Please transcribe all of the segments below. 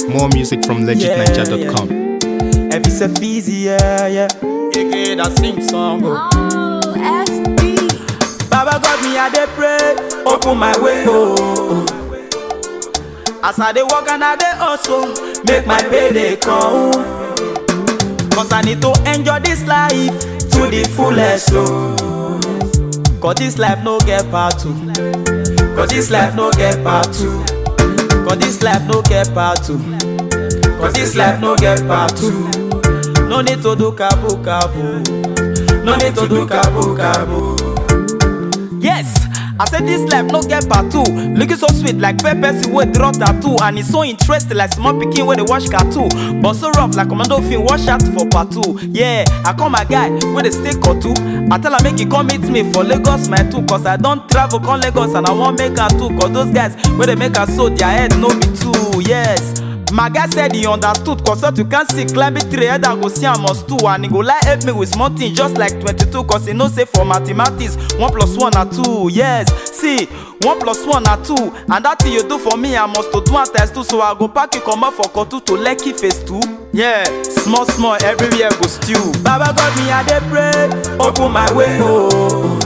More music from legitninja.com. If it's a easy, yeah, yeah. Yeah, that sing song. Oh. Oh, FD. Baba God, me I dey pray, open my way, oh. oh. As I dey walk and I dey hustle, make my payday come. Cause I need to enjoy this life to the fullest, oh. Cause this life no get part two. Cause this life no get part two. Cause this life no get part two. Cause this life no get part two. No need to do kabu kabu. No need to do kabu kabu. Yes, I said this life no get part two. Looking so sweet like pepper wey draw tattoo, and it's so interesting like small pikin wey dey watch cartoon. But so rough like commando film watch out for part two. Yeah, I call my guy wey dey stay Kotu. I tell am make he come meet me for Lagos my two, cause I don travel come Lagos and I wan make am too. Cause those guys wey dey make am so their head no be two. Yes. My guy said he understood cause what you can see climbing tree head I go see am must two and he go like help me with small things just like 22 cause he know say for mathematics 1 plus 1 na 2 yes see 1 plus 1 na 2 and that thing you do for me I must to do am times 2 so I go pack you comot for Kotu to Lekki phase 2 yeah small small everywhere go stew Baba God me I dey pray open my way oh.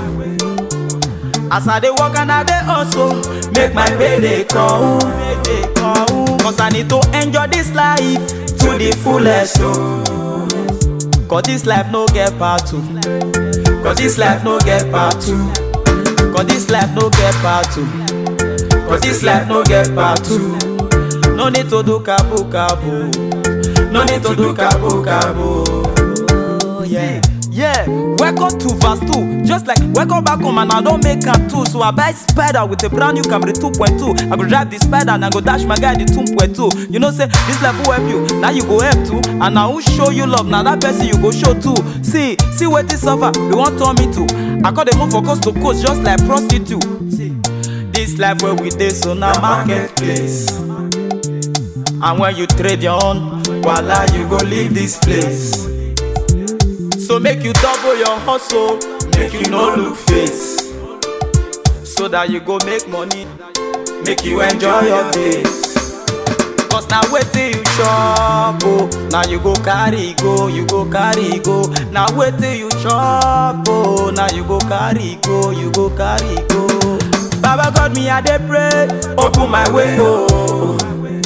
As I dey walk and I dey hustle, make my payday come. Payday come. Cause I need to enjoy this life to the fullest. Oh. Cause this life no get part two. Cause this life no get part two. Cause this life no get part two. Cause this life no get part two. No need to do kabu kabu. No need to do kabu kabu. Oh, yeah. Yeah, welcome to verse 2. Just like welcome back home and I don't make am too. So I buy spider with a brand new Camry 2.2. I go drive the spider and I go dash my guy the 2.2. You know, say this life will help you. Now you go help too. And now who show you love? Now that person you go show too. See, see what this suffer. You want turn me to. I call them move for coast to coast just like prostitute. See, this life where we dey so now marketplace. And when you trade your own, voila, you go leave this place. So make you double your hustle, make you no look face. So that you go make money, make you enjoy your days. Cause now wait till you chop, oh. Now you go carry go, you go carry go. Now wait till you chop, oh. Now you go carry go, you go carry go. Baba God me I dey pray, open my way, oh.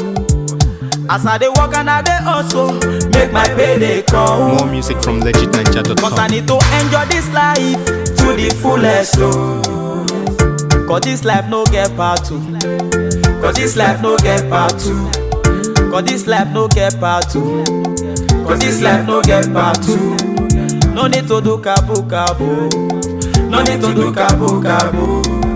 As I dey walk and I dey hustle, make my payday come. More music from Cause I legitninja.com. need to enjoy this life to the fullest. Oh. Cause this life no get part two. Cause this life no get part two. Cause this life no get part two. Cause this life no get part two. No need to do kabu kabu. No need to do kabu kabu.